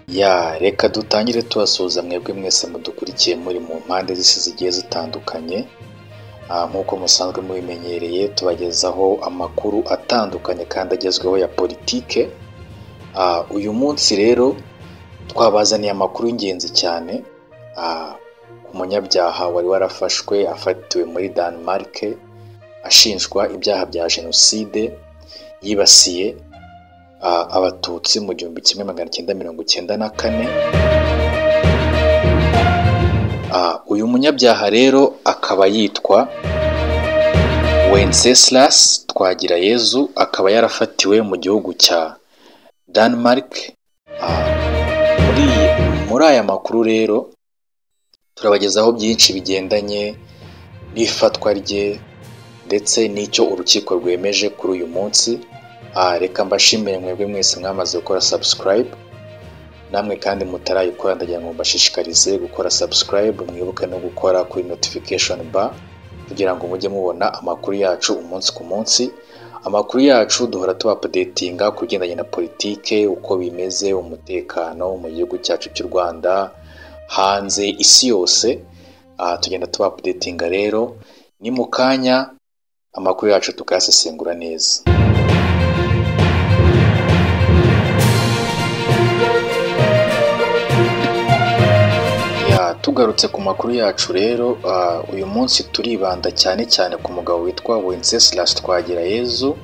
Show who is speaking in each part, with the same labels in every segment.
Speaker 1: Yeah, reka dutangire tubasuhuza mwebwe mwese mudukurikiye muri mu mpande z'isi zigiye zitandukanye Ah, nk'uko musanzwe mubimenyereye tubagezaho amakuru atandukanye kandi agezweho ya politike Ah, uyu munsi rero twabazaniye amakuru y'ingenzi cyane Ah, ku munyabyaha wari warafashwe afatiwe muri Denmark ashinjwa ibyaha bya jenoside yibasiye ah, abatutsi mu gihumbi kimwe magana cyenda mirongo icyenda na kane Ah, uyu munyabyaha rero akaba yitwa Wenceslas Twagirayezu akaba yarafatiwe mu gihugu cya Denmark Ah, muri muri aya makuru rero turabagezaho byinshi bigendanye n'ifatwa rye ndetse n'icyo urukiko rwemeje kuri uyu munsi Ah, reka mbashimire mwebwe mwese mwamaze gukora subscribe namwe kandi mutarayikora ndagira ngo mbashishikarize gukora subscribe mwibuke no gukora kuri notification bar kugira ngo mujye mubona amakuru yacu umunsi ku munsi amakuru yacu duhora tubapudetinga ku bigendanye na politike uko bimeze umutekano mu gihugu cyacu cy'u rwanda hanze isi yose aha tugenda tubapudetinga rero ni mu kanya amakuru yacu tukayasesengura neza Ya, tugarutse ku makuru yacu rero ah, uyu munsi turibanda cyane cyane ku mugabo witwa Wenceslas Twagirayezu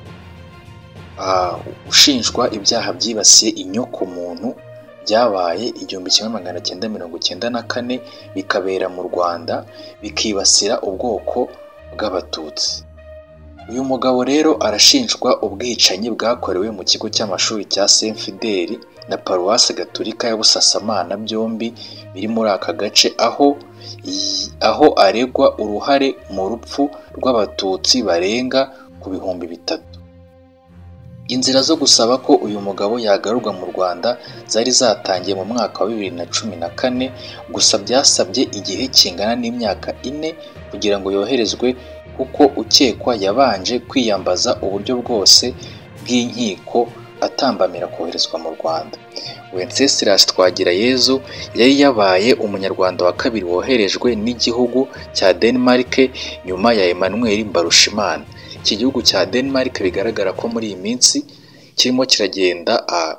Speaker 1: ah, ushinjwa ibyaha byibasiye inyokomuntu byabaye igihumbi kimwe magana cyenda mirongo cyenda na kane bikabera mu Rwanda bikibasira ubwoko bw'abatutsi uyu mugabo rero arashinjwa ubwicanyi bwakorewe mu kigo cy'amashuri cya Saint Fidèle na paruwasi gatolika ya Busasamana byombi biri muri aka gace aho i- aho aregwa uruhare mu rupfu rw'abatutsi barenga ku bihumbi bitatu inzira zo gusaba ko uyu mugabo yagarurwa mu rwanda zari zatangiye mu mwaka wa bibiri na cumi na kane gusa byasabye igihe kingana n'imyaka ine kugira ngo yoherezwe kuko ukekwa yabanje kwiyambaza uburyo bwose bw'inkiko atambamira koherezwa mu rwanda wenceslas twagirayezu yari yabaye umunyarwanda wa kabiri woherejwe n'igihugu cya denmark nyuma ya emmanuel mbarushimana iki gihugu cya denmark bigaragara ko muri iyi minsi kirimo kiragenda ah,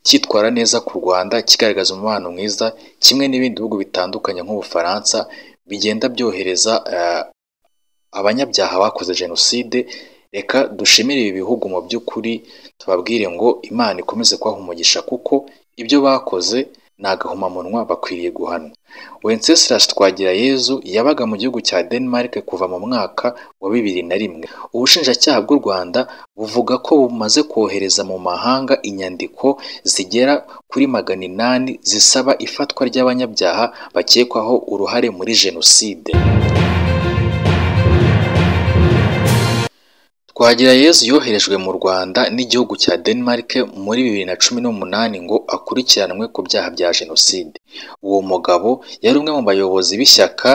Speaker 1: cyitwara neza ku rwanda kigaragaza umubano mwiza kimwe n'ibindi bihugu bitandukanye nk'ubufaransa bigenda byohereza ah, abanyabyaha bakoze jenoside reka dushimire ibi bihugu mu by'ukuri tubabwire ngo imana ikomeze kubaha umugisha kuko ibyo bakoze ni agahomamunwa bakwiriye guhanwa wenceslas twagirayezu yabaga mu gihugu cya denmark kuva mu mwaka wa bibiri na rimwe ubushinjacyaha bw'u rwanda buvuga ko bumaze kohereza mu mahanga inyandiko zigera kuri magana inani zisaba ifatwa ry'abanyabyaha bakekwaho uruhare muri jenoside Twagirayezu yoherejwe mu Rwanda n'igihugu cya Denmark muri bibiri na cumi n'umunani ngo akurikiranwe ku byaha bya jenoside. Uwo mugabo yari umwe mu bayobozi b'ishyaka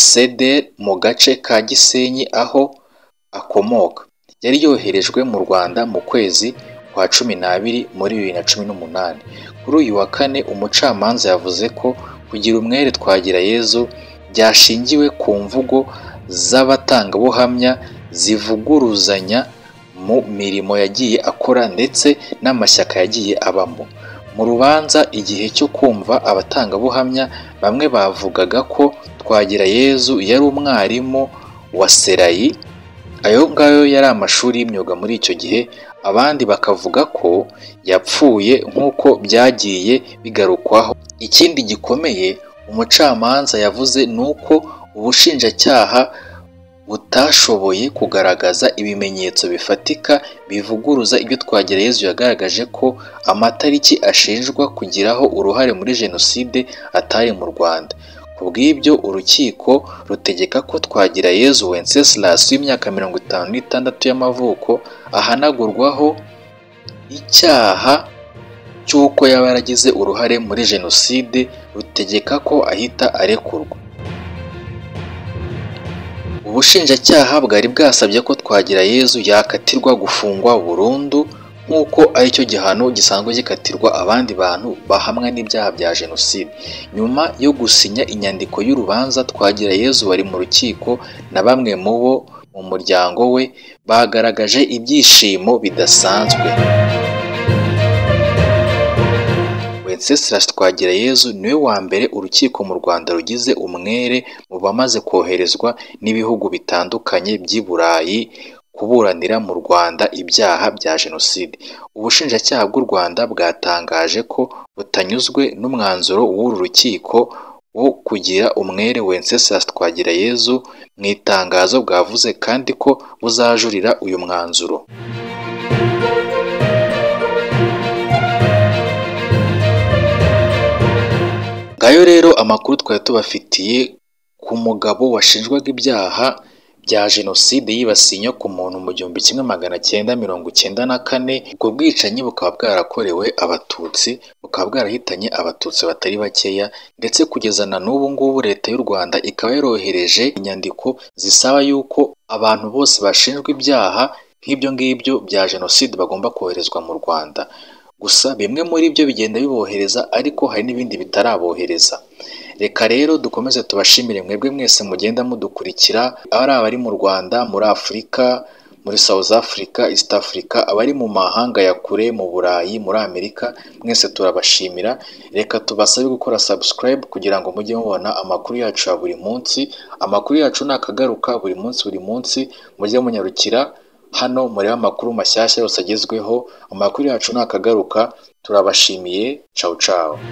Speaker 1: CDR mu gace ka Gisenyi aho akomoka. Yari yoherejwe mu Rwanda mu kwezi kwa cumi n'abiri muri bibiri na cumi n'umunani. Kuri uyu wa kane umucamanza yavuze ko kugira umwere Twagirayezu byashingiwe ku mvugo z'abatangabuhamya zivuguruzanya mu mirimo yagiye akora ndetse n'amashyaka yagiye abamo mu rubanza igihe cyo kumva abatangabuhamya bamwe bavugaga ko Twagirayezu yari umwarimu wa serayi ayo ngayo yari amashuri y'imyuga muri icyo gihe abandi bakavuga ko yapfuye nk'uko byagiye bigarukwaho ikindi gikomeye umucamanza yavuze ni uko ubushinjacyaha butashoboye kugaragaza ibimenyetso bifatika bivuguruza ibyo Twagirayezu yagaragaje ko amatariki ashinjwa kugiraho uruhare muri jenoside atari mu Rwanda. Ku bw'ibyo urukiko rutegeka ko Twagirayezu Wenceslas w'imyaka mirongo itanu n'itandatu y'amavuko ahanagurwaho icyaha cy'uko yaba yaragize uruhare muri jenoside rutegeka ko ahita arekurwa. Ubushinjacyaha bwari bwasabye ko Twagirayezu yakatirwa gufungwa burundu nk'uko aricyo gihano gisanzwe gikatirwa abandi bantu bahamwa n'ibyaha bya jenoside nyuma yo gusinya inyandiko y'urubanza Twagirayezu bari mu rukiko na bamwe mu bo mu muryango we bagaragaje ibyishimo bidasanzwe Wenceslas Twagirayezu niwe wa mbere urukiko mu Rwanda rugize umwere mu bamaze koherezwa n'ibihugu bitandukanye by'i Burayi kuburanira mu Rwanda ibyaha bya jenoside ubushinjacyaha bw'u Rwanda bwatangaje ko butanyuzwe n'umwanzuro w'uru rukiko wo kugira umwere Wenceslas Twagirayezu mu itangazo bwavuze kandi ko buzajurira uyu mwanzuro ngayo rero amakuru twari tubafitiye ku mugabo washinjwaga ibyaha bya jenoside yibasiye inyoko muntu mu gihumbi kimwe magana cyenda mirongo icyenda na kane ubwo bwicanyi bukaba bwarakorewe abatutsi bukaba bwarahitanye abatutsi batari bakeya ndetse kugeza na n'ubu ngubu leta y'u rwanda ikaba yarohereje inyandiko zisaba yuko abantu bose bashinjwa ibyaha nk'ibyo ngibyo bya jenoside bagomba koherezwa mu rwanda gusa bimwe muri byo bigenda bibohereza ariko hari n'ibindi bitarabohereza reka rero dukomeze tubashimire mwebwe mwese mugenda mudukurikira ari abari mu rwanda muri afurika muri south africa east africa abari mu mahanga ya kure mu burayi muri amerika mwese turabashimira reka tubasabe gukora subscribe kugira ngo mujye mubona amakuru yacu ya buri munsi amakuru yacu ni akagaruka buri munsi buri munsi mujye munyarukira hano murebe amakuru mashyashya yose agezweho amakuru yacu ni akagaruka turabashimiye cawu cawu